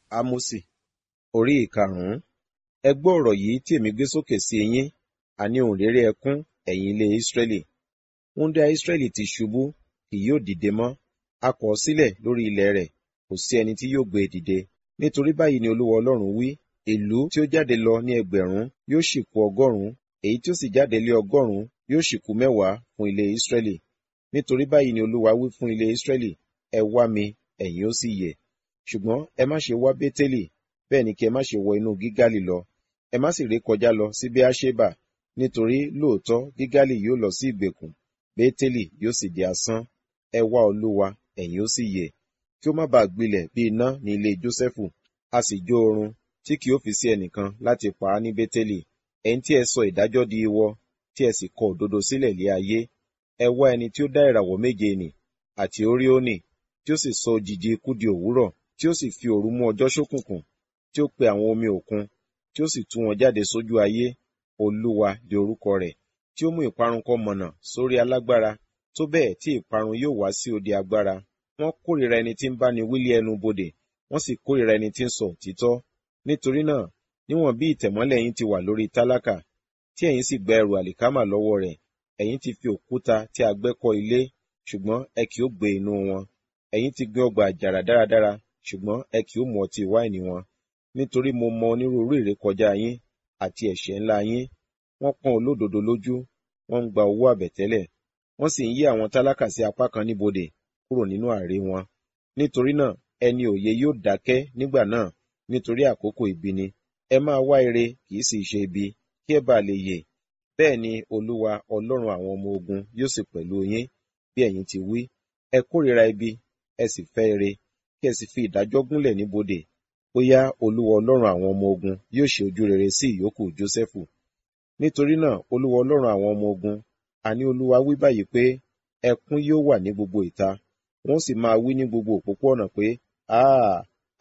Ámósì orí ìkarùn-ún ẹ gbọ́ ọ̀rọ̀ yìí tí èmi gbé sókè sí yín àní ohùn réré ẹkún ẹ̀yin ilé Ísírẹ́lì wúńdíá Ísírẹ́lì ti ṣubú kì yóò dìde mọ́ a kọ̀ ọ́ sílẹ̀ lórí ilẹ̀ rẹ̀ kò sí ẹni tí yóò gbé e dìde nítorí báyìí ni Olúwa Ọlọ́run wí ìlú tí ó jáde lọ ní ẹgbẹ̀rún yóò sì kù ọgọ́rùn-ún èyí tí ó sì jáde lé ọgọ́rùn-ún yóò sì kù mẹ́wàá fún ilé Ísírẹ́lì nítorí báyìí ni Olúwa wí fún ilé Ísírẹ́lì ẹ wá mi ẹ̀yin ó sì yè ṣùgbọ́n ẹ má ṣe wá Bétélì bẹ́ẹ̀ ni kí ẹ má ṣe wọ inú Gígálì lọ ẹ má sì ré kọjá lọ sí Beerṣeba nítorí lóòótọ́ Gígálì yóò lọ sí ìgbèkùn Bétélì yóò sì di asán ẹ wá Olúwa ẹ̀yin ó sì yè kí ó má bàa gbilẹ̀ bí iná ní ilé Jósẹ́fù a sì jó oorun tí kì ó fi sí ẹnìkan láti pa á ní Bétélì ẹ̀yin tí ẹ sọ ìdájọ́ di iwọ tí ẹ sì kọ òdodo sílẹ̀ lé ayé ẹ wá ẹni tí ó dá ìràwọ̀ méje nì àti Óríónì tí ó sì sọ òjìji ikú di òwúrọ̀ tí ó sì fi òru mú ọjọ́ ṣókùnkùn tí ó pe àwọn omi òkun tí ó sì tú wọn jáde sójú ayé Olúwa di orúkọ rẹ̀ tí ó mú ìparun kọ mọ̀nà sórí alágbára tó bẹ́ẹ̀ tí ìparun yóò wá sí odi agbára wọ́n kórìíra ẹni tí ń báni wílé ẹnu bodè wọ́n sì kórìíra ẹni tí ń sọ òtítọ́ nítorí náà níwọ̀n bí ìtẹ̀mọ́lẹ̀ yín ti wà lórí tálákà tí ẹ̀yin sì gba ẹrù àlìkámà lọ́wọ́ rẹ̀ ẹ̀yin ti fi òkúta tí a gbẹ́ kọ́ ilé ṣùgbọ́n ẹ kì ó gbé inú wọn ẹ̀yin ti gbin ọgbà àjàrà dáradára ṣùgbọ́n ẹ kì ó mu ọtí wáìnì wọn nítorí mo mọ onírúurú ìrékọjá yín àti ẹ̀ṣẹ̀ ńlá yín wọ́n pọ́n olódodo lójú wọ́n ń gba owó àbẹ̀tẹ́lẹ̀ wọ́n sì ń yí àwọn tálákà sí apá kan níbodè kúrò nínú àrè wọn nítorí náà ẹni òye yóò dákẹ́ nígbà náà nítorí àkókò ibi ni ẹ máa wá ire kì í sì ṣe ibi kí ẹ bá lè yè bẹ́ẹ̀ ni Olúwa Ọlọ́run àwọn ọmọ ogun yóò sì pẹ̀lú yín bí ẹ̀yin ti wí ẹ kórìíra ibi ẹ sì fẹ́ ire kí ẹ sì fi ìdájọ́ gúnlẹ̀ níbodè bóyá Olúwa Ọlọ́run àwọn ọmọ ogun yóò ṣe ojú rere sí ìyókù Jósẹ́fù nítorí náà Olúwa Ọlọ́run àwọn ọmọ ogun àní Olúwa wí báyìí pé ẹkún yóò wà ní gbogbo ìta wọ́n sì máa wí ní gbogbo òpópó-ọ̀nà pé áà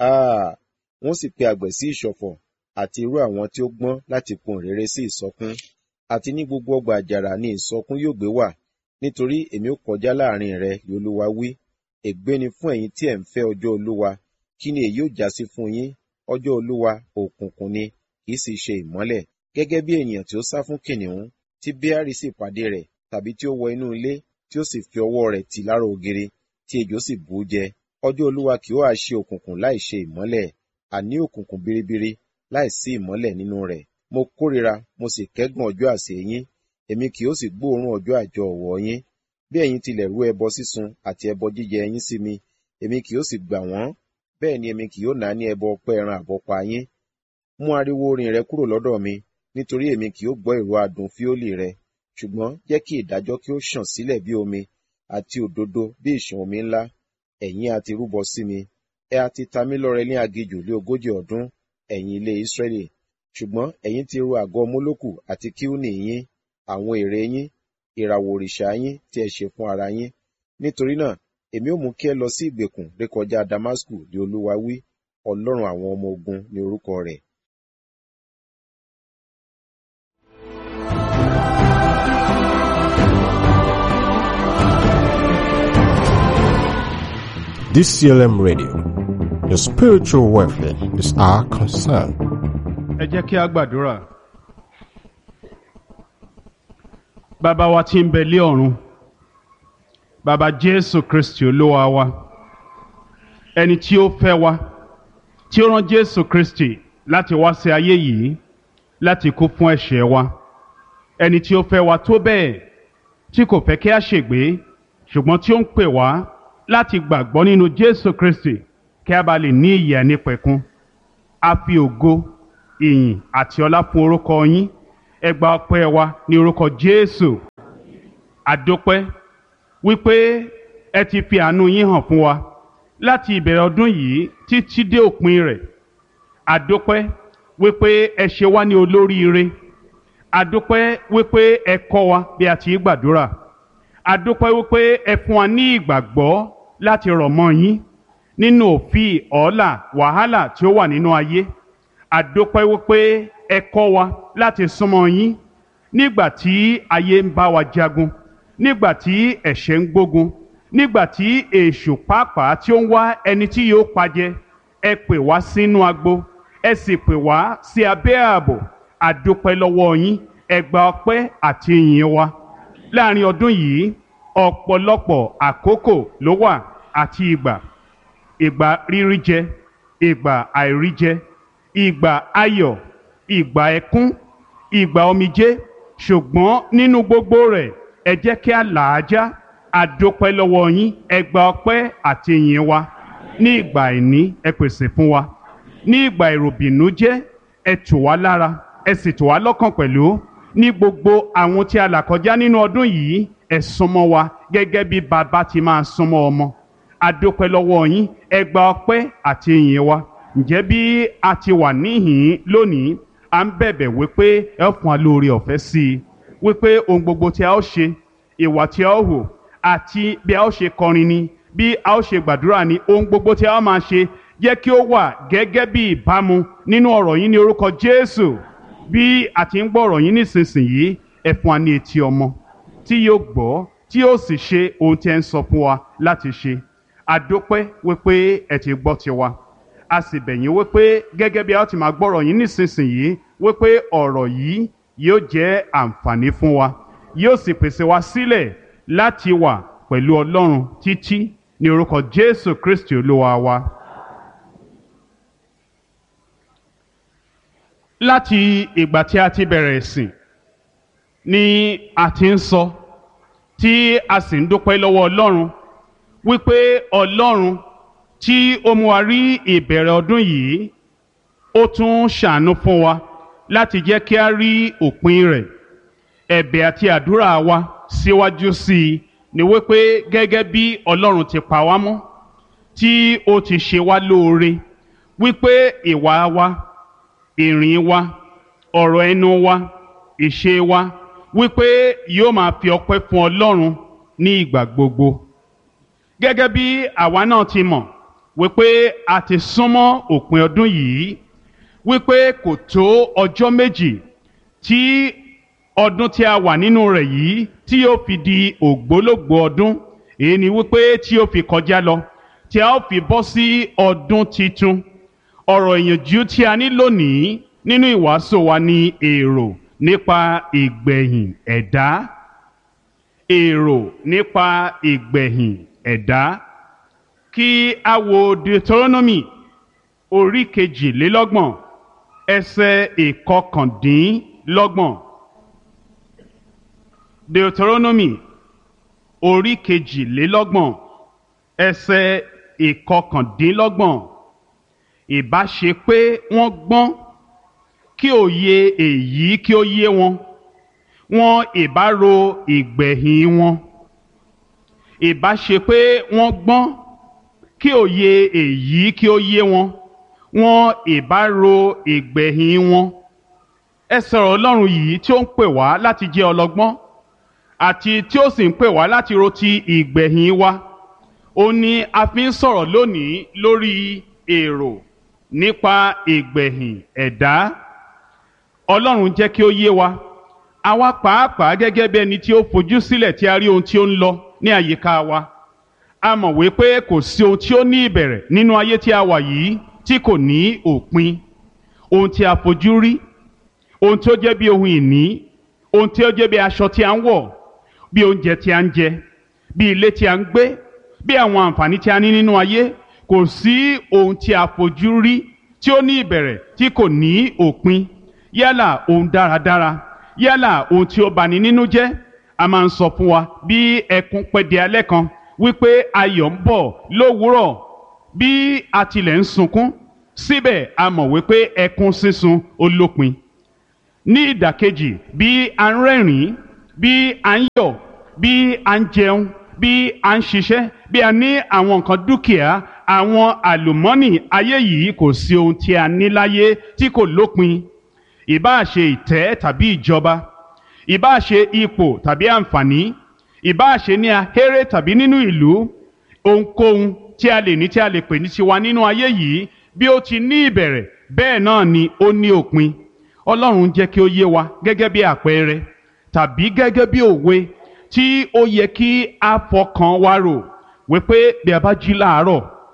áà wọ́n sì pe àgbẹ̀ sí ìṣọ̀fọ̀ àti irú àwọn tí ó gbọ́n láti pohùn réré sí ìsọkún àti ní gbogbo ọgbà àjàrà ni ìsọkún yóò gbé wà nítorí èmi ó kọjá láàrin rẹ ni Olúwa wí ègbé ni fún ẹ̀yin tí ẹ̀ ń fẹ́ ọjọ́ Olúwa kí ni èyí ó já sí fún yín ọjọ́ Olúwa òkùnkùn ni kì í sì ṣe ìmọ́lẹ̀ gẹ́gẹ́ bí ènìyàn tí ó sá fún kìnìún tí Béárì sì pàdé rẹ̀ tàbí tí ó wọ inú ilé tí ó sì fi ọwọ́ rẹ̀ tì lára ògiri tí ejò sì bù ú jẹ ọjọ́ Olúwa kì ó hà ṣe òkùnkùn láì ṣe ìmọ́lẹ̀ àní òkùnkùn biribiri láì sí ìmọ́lẹ̀ nínú rẹ̀ mo kórìíra mo sì kẹ́gàn ọjọ́ àsè yín èmi kì ó sì gbóòórùn ọjọ́ àjọ ọ̀wọ́ yín bí ẹ̀yin tilẹ̀ rú ẹbọ sísun àti ẹbọ jíjẹ yín sí mi èmi kì ó sì gbà wọ́n bẹ́ẹ̀ ni èmi kì yóò náání ẹbọ ọpẹ́ ẹran àbọ́pa yín mú ariwo orin rẹ kúrò lọ́dọ̀ mi nítorí èmi kì yóò gbọ́ ìró adùn fíólì rẹ ṣùgbọ́n jẹ́ kí ìdájọ́ kí ó ṣàn sílẹ̀ bí omi àti òdodo bí ìṣàn omi ńlá ẹ̀yin àti rúbọ sí mi ẹ àti ta mí lọ́rẹ ní aginjù lé ogójì ọdún ẹ̀yin ilé Ísírẹ́lì ṣùgbọ́n ẹ̀yin ti ru àgọ́ mólókù àti kíúnì yín àwọn ère yín ìràwọ̀ òrìṣà yín tí ẹ ṣe fún ara yín nítorí náà èmi ó mú kí ẹ lọ sí ìgbèkùn rékọjá Damasku ní Olúwa wí Ọlọ́run àwọn ọmọ ogun ní orúkọ rẹ̀ DCLM Radio. Your spiritual welfare is our concern. ẹ jẹ́ kí a gbàdúrà. bàbá wa tí ń bẹ lé ọ̀run bàbá jésù kristi olúwa wa ẹni tí ó fẹ́ wa tí ó rán jésù kristi láti wá sí ayé yìí láti kú fún ẹ̀ṣẹ̀ wa ẹni tí ó fẹ́ wa tó bẹ́ẹ̀ tí kò fẹ́ kí a ṣègbé ṣùgbọ́n tí ó ń pè wá láti gbàgbọ́ nínú jésù kristi kí a bá lè ní ìyè nípẹ̀kun a fi ògo ìyìn àti ọlá fún orúkọ yín ẹ gba ọpẹ́ wa ní orúkọ jésù àdópẹ́ wípé ẹ ti fi àánú yín hàn fún wa láti ìbẹ̀rẹ̀ ọdún yìí títí dé òpin rẹ̀ àdópẹ́ wípé ẹ ṣe wá ní olóríire àdópẹ́ wípé ẹ kọ́ wa bí a ti gbàdúrà àdópẹ́ wípé ẹ fún wa ní ìgbàgbọ́ láti rọ̀ mọ́ yín nínú òfin ọ̀ọ́là wàhálà tí ó wà nínú ayé àdópẹ́ wípé ẹ kọ́ wa láti súnmọ́ yín nígbà tí ayé ń bá wa jagun nígbà tí ẹ̀ṣẹ̀ ń gbógun nígbà tí èṣù pàápàá tí ó ń wá ẹni tí yóò pajẹ ẹ pè wá sínú agbo ẹ sì pè wá sí abẹ́ ààbò àdúpẹ́ lọ́wọ́ yín ẹ gba ọpẹ́ àti ìyìn wa láàrin ọdún yìí ọ̀pọ̀lọpọ̀ àkókò ló wà àti ìgbà ìgbà rírí jẹ ìgbà àìrí jẹ ìgbà ayọ̀ ìgbà ẹkún ìgbà omijé ṣùgbọ́n nínú gbogbo rẹ̀ ẹ jẹ́ kí a là á já àdópẹ́ lọ́wọ́ yín ẹ gba ọpẹ́ àti ìyìn wa ní ìgbà àìní ẹ pèsè fún wa ní ìgbà ìròbìnújẹ́ ẹ tù wá lára ẹ sì tù wá lọ́kàn pẹ̀lú ní gbogbo àwọn tí a là kọjá nínú ọdún yìí ẹ súnmọ́ wa gẹ́gẹ́ bí bàbá ti máa súnmọ́ ọmọ àdópẹ́ lọ́wọ́ yín ẹ gba ọpẹ́ àti ìyìn wa ǹjẹ́ bí a ti wà níhìn lónìí à ń bẹ̀bẹ̀ wípé ẹ fún wa lórí ọ̀fẹ́ sí i wípé ohun gbogbo tí a ó ṣe ìwà tí a ó hò àti bí a ó ṣe kọrin ni bí a ó ṣe gbàdúrà ni ohun gbogbo tí a ó máa ṣe jẹ́ kí ó wà gẹ́gẹ́ bí ìbámu nínú ọ̀rọ̀ yín ní orúkọ Jésù bí a ti ń gbọ́ ọ̀rọ̀ yín nísinsìnyí ẹ fún wa ní etí ọmọ tí yóò gbọ́ tí yóò sì ṣe ohun tí ẹ ń sọ fún wa láti ṣe àdópẹ́ wípé ẹ ti gbọ́ tiwa a sì bẹ̀ yín wípé gẹ́gẹ́ bí a ó ti máa gbọ́ ọ̀rọ̀ yín nísinsìnyí wípé ọ̀rọ̀ yìí yóò jẹ́ àǹfààní fún wa yóò sì pèsè wa sílẹ̀ láti wà pẹ̀lú Ọlọ́run títí ní orúkọ Jésù Kristi Olúwa wa. láti ìgbà tí a ti bẹ̀rẹ̀ ìsìn ni a ti ń sọ tí a sì ń dúpẹ́ lọ́wọ́ Ọlọ́run wípé Ọlọ́run tí ó mú wa rí ìbẹ̀rẹ̀ ọdún yìí ó tún ṣàánú fún wa láti jẹ́ kí a rí òpin rẹ̀ ẹ̀bẹ̀ àti àdúrà wa síwájú sí i ni wípé gẹ́gẹ́ bí Ọlọ́run ti pa wá mọ́ tí ó ti ṣe wá lóore wípé ìwà wa ìrìn wa ọ̀rọ̀ ẹnu wa ìṣe wa wípé yóò máa fi ọpẹ́ fún Ọlọ́run ní ìgbà gbogbo gẹ́gẹ́ bí àwa náà ti mọ̀ wípé a ti súnmọ́ òpin ọdún yìí wípé kò tó ọjọ́ méjì tí ọdún tí a wà nínú rẹ̀ yìí tí yóò fi di ògbólógbòó ọdún èyí ni wípé tí yóò fi kọjá lọ tí a ó fi bọ́ sí ọdún titun ọ̀rọ̀ ìyànjú tí a ní lónìí nínú ìwàásù wa ni èrò nípa ìgbẹ̀yìn ẹ̀dá èrò nípa ìgbẹ̀yìn ẹ̀dá kí a wo Deuteronomy orí kejìlélọ́gbọ̀n ẹsẹ̀ ìkọkàndínlọ́gbọ̀n Deuteronomy orí kejìlélọ́gbọ̀n ẹsẹ̀ ìkọkàndínlọ́gbọ̀n ìbá ṣe pé wọ́n gbọ́n kí òye èyí kí ó yé wọn wọn ìbá ro ìgbẹ̀yìn wọn ìbá ṣe pé wọ́n gbọ́n kí òye èyí kí ó yé wọn wọn ìbá ro ìgbẹ̀yìn wọn ẹ sọ̀rọ̀ Ọlọ́run yìí tí ó ń pè wá láti jẹ́ ọlọ́gbọ́n àti tí ó sì ń pè wá láti ro ti ìgbẹ̀yìn wa ó ní a fi ń sọ̀rọ̀ lónìí lórí èrò nípa ìgbẹ̀yìn ẹ̀dá Ọlọ́run jẹ́ kí ó yé wa àwa pàápàá gẹ́gẹ́ bí ẹni tí ó fojú sílẹ̀ tí a rí ohun tí ó ń lọ ní àyíká wa a mọ̀ wípé kò sí ohun tí ó ní ìbẹ̀rẹ̀ nínú ayé tí a wà yìí tí kò ní òpin ohun tí a fojú rí ohun tí ó jẹ́ bí ohun ìní ohun tí ó jẹ́ bí aṣọ tí a ń wọ̀ bí oúnjẹ tí a ń jẹ bí ilé tí a ń gbé bí àwọn àǹfààní tí a ní nínú ayé kò sí ohun tí a fojú rí tí ó ní ìbẹ̀rẹ̀ tí kò ní òpin yálà ohun dáradára yálà ohun tí ó bani nínú jẹ́ a máa ń sọ fún wa bí ẹkún pẹ́ di alẹ́ kan wípé ayọ̀ ń bọ̀ lówùúrọ̀ bí a tilẹ̀ ń sunkún síbẹ̀ a mọ̀ wípé ẹkún sísun ó lópin ní ìdàkejì bí a ń rẹ́rìn-ín bí a ń yọ̀ bí a ń jẹun bí a ń ṣiṣẹ́ bí a ní àwọn nǹkan dúkìá àwọn àlùmọ́nì ayé yìí kò sí ohun tí a ní láyé tí kò lópin ìbáà ṣe ìtẹ́ tàbí ìjọba ìbáà ṣe ipò tàbí àǹfààní ìbáà ṣe ní ahéré tàbí nínú ìlú ohunkóhun tí a lè ní tí a lè pè ní tiwa nínú ayé yìí bí ó ti ní ìbẹ̀rẹ̀ bẹ́ẹ̀ náà ni ó ní òpin ọlọ́run jẹ́ kí ó yé wa gẹ́gẹ́ bí àpẹẹrẹ tàbí gẹ́gẹ́ bí òwe tí ó yẹ kí a fọkàn wa rò wípé bí a bá jí láàárọ̀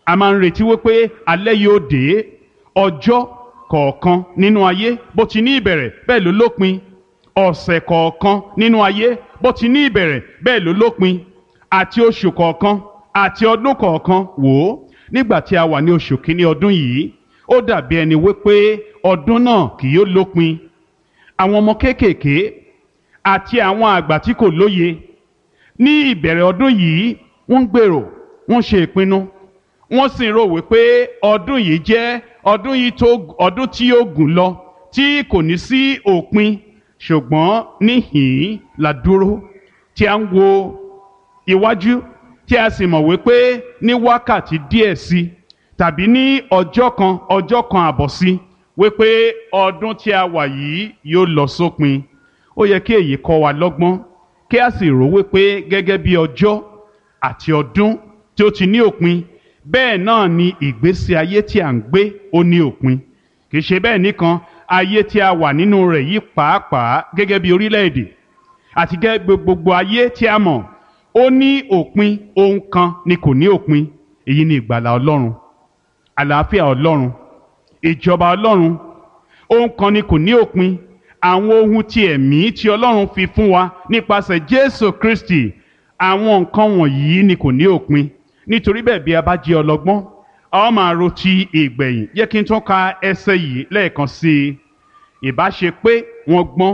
a máa ń retí wípé alẹ́ yóò dé ọjọ́ kọ̀ọ̀kan nínú ayé bó ti ní ìbẹ̀rẹ̀ bẹ́ẹ̀ ló lópin ọ̀sẹ̀ kọ̀ọ̀kan nínú ayé bó ti ní ìbẹ̀rẹ̀ bẹ́ẹ̀ ló lópin àti oṣù kọ̀ọ̀kan àti ọdún kọ̀ọ̀kan wò ó nígbà tí a wà ní oṣù kínní ọdún yìí ó dàbí ẹni wípé ọdún náà kì yóò lópin àwọn ọmọ kéékèèké àti àwọn àgbà tí kò lóye ní ìbẹ̀rẹ̀ ọdún yìí wọ́n ń gbèrò wọ́n ṣe ìpinnu wọ́n sì ń rò wípé ọdún yìí jẹ́ ọdún yìí tó ọdún tí yóò gùn lọ tí kò ní sí òpin ṣùgbọ́n níhìn-ín la dúró tí a ń wo iwájú tí a sì mọ̀ wípé ní wákàtí díẹ̀ sí tàbí ní ọjọ́ kan ọjọ́ kan àbọ̀ sí wípé ọdún tí a wà yìí yóò lọ sópin ó yẹ kí èyí kọ́ wa lọ́gbọ́n kí a sì rò wípé gẹ́gẹ́ bí ọjọ́ àti ọdún tí ó ti ní òpin bẹ́ẹ̀ náà ni ìgbésí ayé tí à ń gbé ó ní òpin kì í ṣe bẹ́ẹ̀ nìkan ayé tí a wà nínú rẹ̀ yìí pàápàá gẹ́gẹ́ bí orílẹ̀-èdè àti gẹ́gẹ́ gbogbo ayé tí a mọ̀ ó ní òpin ohun kan ni kò ní òpin èyí ni ìgbàlà ọlọ́run àlàáfíà ọlọ́run ìjọba ọlọ́run ohun kan ni kò ní òpin àwọn ohun ti ẹ̀mí tí ọlọ́run fi fún wa nípasẹ̀ jésù kristi àwọn nǹkan wọ̀nyí ni kò ní òpin nítorí bẹ́ẹ̀ bí a bá jẹ́ ọlọ́gbọ́n a ó máa ro ti ìgbẹ̀yìn jẹ́ kí n tún ka ẹsẹ̀ yìí lẹ́ẹ̀kan sí i ìbá ṣe pé wọ́n gbọ́n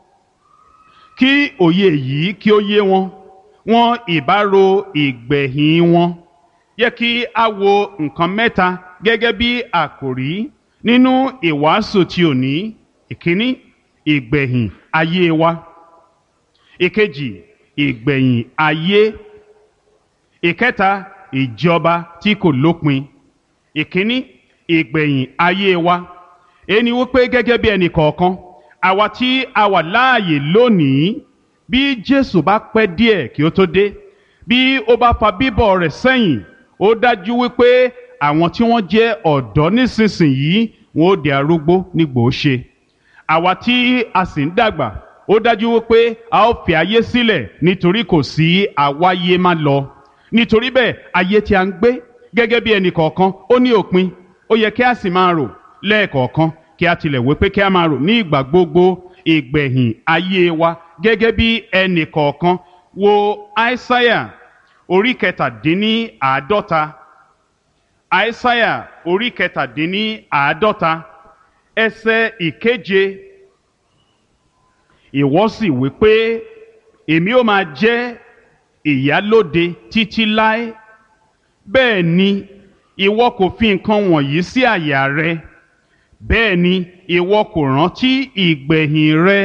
kí òye yìí kí ó yé wọn wọn ìbá ro ìgbẹ̀yìn wọn yẹ kí a wo nǹkan mẹ́ta gẹ́gẹ́ bí àkòrí nínú ìwàásù tí ò ní ìkíní ìgbẹ̀yìn ayé wa ìkejì ìgbẹ̀yìn ayé ìkẹta ìjọba tí kò lópin ìkíní ìgbẹ̀yìn ayé wa ẹni wípé gẹ́gẹ́ bí ẹnì kọ̀ọ̀kan àwa tí a wà láàyè lónìí bí Jésù bá pẹ́ díẹ̀ kí ó tó dé bí ó bá fa bíbọ̀ rẹ̀ sẹ́yìn ó dájú wípé àwọn tí wọ́n jẹ́ ọ̀dọ́ nísinsìnyí wọn ó di arúgbó nígbò ó ṣe àwa tí a sì ń dàgbà ó dájú wípé a ó fi ayé sílẹ̀ nítorí kò sí àwáyé má lọ nítorí bẹ́ẹ̀ ayé tí a ń gbé gẹ́gẹ́ bí ẹnì kọ̀ọ̀kan ó ní òpin ó yẹ kí a sì máa rò lẹ́ẹ̀kọ̀ọ̀kan kí a tilẹ̀ wé pé kí a máa rò ní ìgbà gbogbo ìgbẹ̀yìn ayé wa gẹ́gẹ́ bí ẹnì kọ̀ọ̀kan wo aísáyà orí kẹtàdínní àádọ́ta aísáyà orí kẹtàdínní àádọ́ta ẹsẹ̀ ìkeje ìwọ sì wí pé èmi ó máa jẹ́ ìyálóde títí láé bẹ́ẹ̀ ni ìwọ kò fi nǹkan wọ̀nyí sí àyà rẹ bẹ́ẹ̀ ni ìwọ kò rántí ìgbẹ̀yìn rẹ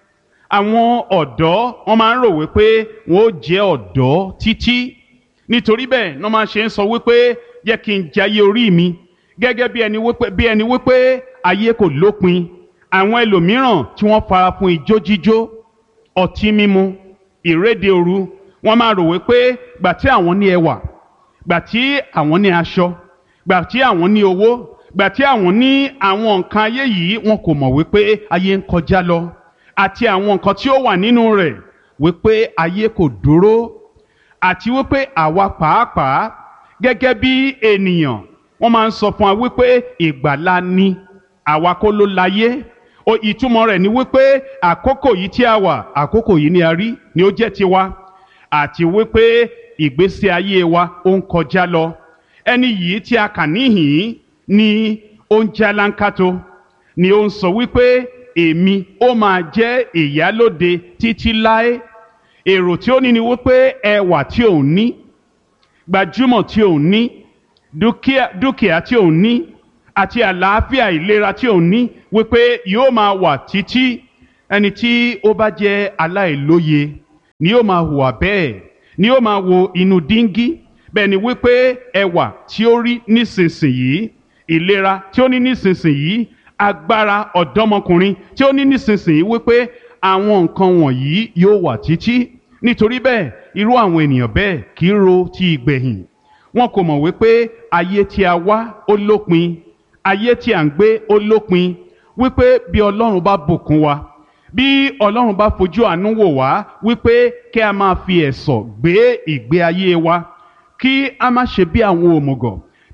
àwọn ọ̀dọ́ wọn máa ń rò wípé wọn ó jẹ́ ọ̀dọ́ títí nítorí bẹ́ẹ̀ wọ́n máa ṣe ń sọ wípé jẹ́ kí n jayé orí mi gẹ́gẹ́ bí ẹni wípé bí ẹni wípé ayé kò lópin àwọn ẹlòmíràn tí wọ́n fara fún ijó jíjó ọtí mímu ìréde òru wọ́n máa rò wípé gbà tí àwọn ní ẹwà gbà tí àwọn ní aṣọ gbà tí àwọn ní owó gbà tí àwọn ní àwọn nǹkan ayé yìí wọn kò mọ̀ wípé ayé ń kọjá lọ àti àwọn nǹkan tí ó wà nínú rẹ̀ wípé ayé kò dúró àti wípé àwa pàápàá gẹ́gẹ́ bí ènìyàn wọ́n máa ń sọ fún wa wípé ìgbàlá ni àwa kọ́ ló láyé o ìtumọ̀ rẹ̀ ni wípé àkókò yìí tí a wà àkókò yìí ni a rí ni ó jẹ́ tiwa àti wípé ìgbésí ayé wa ó ń kọjá lọ ẹni yìí tí a kà níhìn ni ó ń jálánkátó ni ó ń sọ wípé èmi ó máa jẹ́ ìyálóde títí láé èrò tí ó ní ni wípé ẹwà tí òun ní gbajúmọ̀ tí òun ní dúkìá dúkìá tí òun ní àti àlàáfíà ìlera tí òun ní wípé yóò máa wà títí ẹni tí ó bá jẹ́ aláìlóye ni yóò máa hùwà bẹ́ẹ̀ ni yóò máa wo inú díngí bẹ́ẹ̀ ni wípé ẹwà tí ó rí nísinsìnyí ìlera tí ó ní nísinsìnyí agbára ọ̀dọ́mọkùnrin tí ó ní nísinsìnyí wípé àwọn nǹkan wọ̀nyí yóò wà títí nítorí bẹ́ẹ̀ irú àwọn ènìyàn bẹ́ẹ̀ kì í ro ti ìgbẹ̀yìn wọn kò mọ̀ wípé ayé tí a wá ó lópin ayé tí à ń gbé ó lópin wípé bí ọlọ́run bá bùkún wa bí ọlọ́run bá fojú àánú wò wá wípé kí a máa fi ẹ̀sọ̀ gbé ìgbé ayé wa kí a má ṣe bí àwọn òmùgọ̀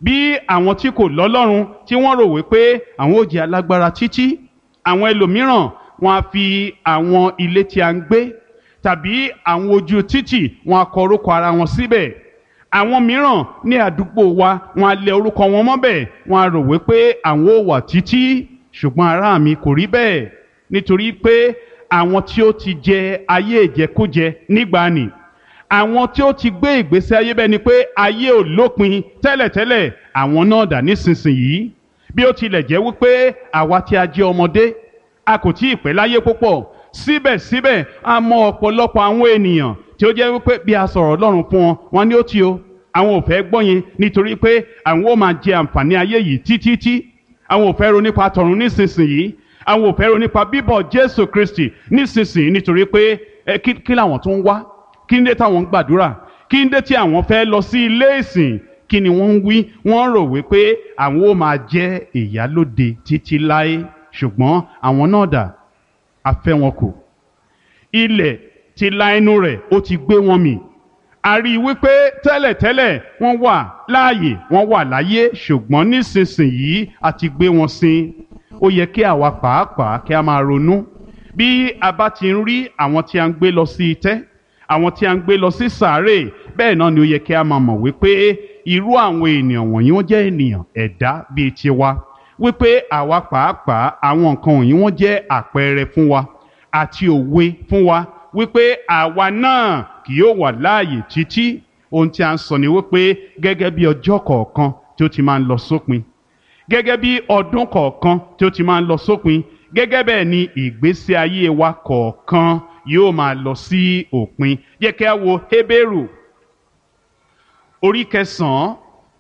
bí àwọn tí kò lọ́lọ́run tí wọ́n rò wípé àwọn ò jẹ́ alágbára títí àwọn ẹlòmíràn wọn á fi àwọn ilé tí a ń gbé tàbí àwọn ojú títì wọn á kọ orúkọ ara wọn síbẹ̀ àwọn mìíràn ní àdúgbò wa wọn á lẹ orúkọ wọn mọ́bẹ̀ wọn á rò wípé àwọn ò wà títí ṣùgbọ́n ará mi kò rí bẹ́ẹ̀ nítorí pé àwọn tí ó ti jẹ ayé ìjẹkújẹ nígbàanì àwọn tí ó ti gbé ìgbésí ayé bẹ́ẹ̀ ni pé ayé ò lópin tẹ́lẹ̀tẹ́lẹ̀ àwọn náà dà nísinsìnyí bí ó tilẹ̀ jẹ́ wípé àwa tí a jẹ́ ọmọdé a kò tí ì pẹ́ láyé púpọ̀ síbẹ̀síbẹ̀ a mọ ọ̀pọ̀lọpọ̀ àwọn ènìyàn tí ó jẹ́ wípé bí a sọ̀rọ̀ Ọlọ́run fún wọn wọn ni ó ti o àwọn ò fẹ́ gbọ́ yẹn nítorí pé àwọn ó máa jẹ àǹfààní ayé yìí títí àwọn ò fẹ́ ro nípa tọ̀run nísinsìnyí àwọn ò fẹ́ ro nípa bíbọ̀ Jésù Kristi nísinsìnyí nítorí pé ẹ kí kí làwọn tó ń wá kí ń dé táwọn ń gbàdúrà kí ń dé tí àwọn fẹ́ lọ sí ilé ìsìn kí ni wọ́n ń wí wọ́n rò wípé àwọn ó máa jẹ́ ìyálóde títí láé ṣùgbọ́n àwọn náà dà a fẹ́ wọn kù ilẹ̀ ti la ẹnu rẹ̀ ó ti gbé wọn mì a rí i wípé tẹ́lẹ̀tẹ́lẹ̀ wọ́n wà láàyè wọ́n wà láyé ṣùgbọ́n nísinsìnyí a ti gbé wọn sin ó yẹ kí àwa pàápàá kí a máa ronú bí a bá ti ń rí àwọn tí a ń gbé lọ sí itẹ́ àwọn tí a ń gbé lọ sí sàárè bẹ́ẹ̀ náà ni ó yẹ kí a máa mọ̀ wípé irú àwọn ènìyàn wọ̀nyí wọ́n jẹ́ ènìyàn ẹ̀dá bíi tiwa wípé àwa pàápàá àwọn nǹkan wọ̀nyí wọ́n jẹ́ àpẹẹrẹ fún wa àti òwe fún wa wípé àwa náà kì yóò wà láàyè títí ohun tí a ń sọ ni wípé gẹ́gẹ́ bí ọjọ́ kọ̀ọ̀kan tí ó ti máa ń lọ sópin gẹ́gẹ́ bí ọdún kọ̀ọ̀kan tí ó ti máa ń lọ sópin gẹ́gẹ́ bẹ́ẹ̀ ni ìgbésí ayé wa kọ̀ọ̀kan yóò máa lọ sí òpin yẹ kí a wo Hébérù orí kẹsàn-án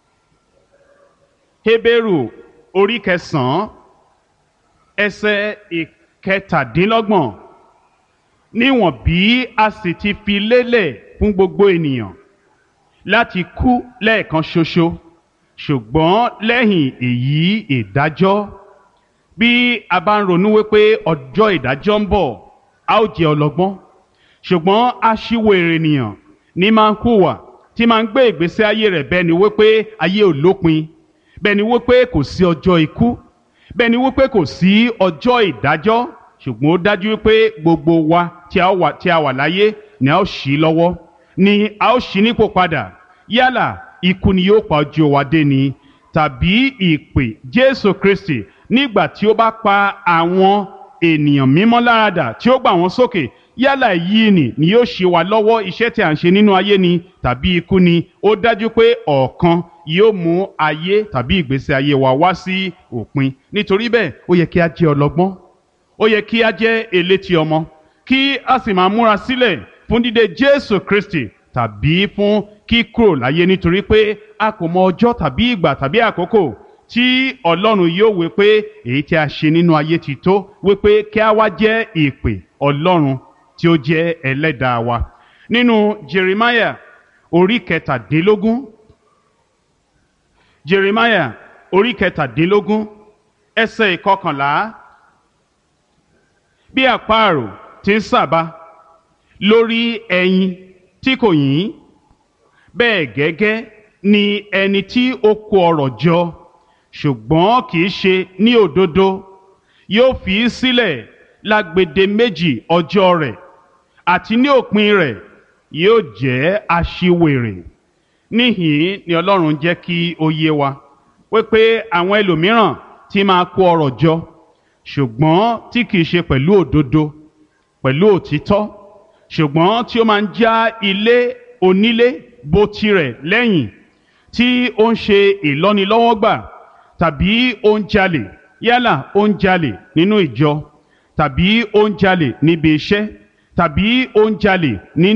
Hébérù orí kẹsàn-án ẹsẹ̀ ìkẹtàdínlọ́gbọ̀n níwọ̀n bí a sì ti fi lélẹ̀ fún gbogbo ènìyàn láti kú lẹ́ẹ̀kan ṣoṣo ṣùgbọ́n lẹ́yìn èyí ìdájọ́ bí a bá ń ronú wípé ọjọ́ ìdájọ́ ń bọ̀ a ó jẹ́ ọlọ́gbọ́n ṣùgbọ́n aṣiwèrè ènìyàn ní máa ń hùwà tí máa ń gbé ìgbésí ayé rẹ̀ bẹ́ẹ̀ ni wípé ayé ò lópin bẹ́ẹ̀ ni wípé kò sí ọjọ́ ikú bẹ́ẹ̀ ni wípé kò sí ọjọ́ ìdájọ́ ṣùgbọ́n ó dájú wípé gbogbo wa tí a wà tí a wà láyé ni a ó ṣí lọ́wọ́ ni a ó ṣí nípò padà yálà ikú ni yóò pa ojú wa dé ni tàbí ìpè Jésù Kristi nígbà tí ó bá pa àwọn ènìyàn mímọ́ láradà tí ó gbà wọ́n sókè yálà èyí ni ni yóò ṣe wá lọ́wọ́ iṣẹ́ tí a ń ṣe nínú ayé ni tàbí ikú ni ó dájú pé ọ̀kan yóò mú ayé tàbí ìgbésí ayé wa wá sí òpin nítorí bẹ́ẹ̀ ó yẹ kí a jẹ́ ọlọ́gbọ́n ó yẹ kí a jẹ́ elétí ọmọ kí a sì máa múra sílẹ̀ fún dídé Jésù Kristi tàbí fún kíkúrò láyé nítorí pé a kò mọ ọjọ́ tàbí ìgbà tàbí àkókò tí Ọlọ́run yóò wí pé èyí tí a ṣe nínú ayé ti tó wí pé kí a wá jẹ́ ìpè Ọlọ́run tí ó jẹ́ ẹlẹ́dàá wa nínú Jeremiah orí kẹtàdínlógún Jeremiah orí kẹtàdínlógún ẹsẹ̀ ìkọkànlá bí àparò ti ń sàbà lórí ẹyin tí kò yín bẹ́ẹ̀ gẹ́gẹ́ ni ẹni tí ó kó ọrọ̀ jọ ṣùgbọ́n kì í ṣe ní òdodo yóò fi í sílẹ̀ lágbede méjì ọjọ́ rẹ̀ àti ní òpin rẹ̀ yóò jẹ́ aṣiwèrè níhìn ni Ọlọ́run jẹ́ kí ó yé wa wípé àwọn ẹlòmíràn tí máa kó ọrọ̀ jọ ṣùgbọ́n tí kìí ṣe pẹ̀lú òdodo pẹ̀lú òtítọ́ ṣùgbọ́n tí ó máa ń já ilé onílé bó tirẹ̀ lẹ́yìn tí ó ń ṣe ìlọ́nilọ́wọ́gbà tàbí ó ń jalè yálà ó ń jalè nínú ìjọ tàbí ó ń jalè níbi iṣẹ́ tàbí ó ń jalè ní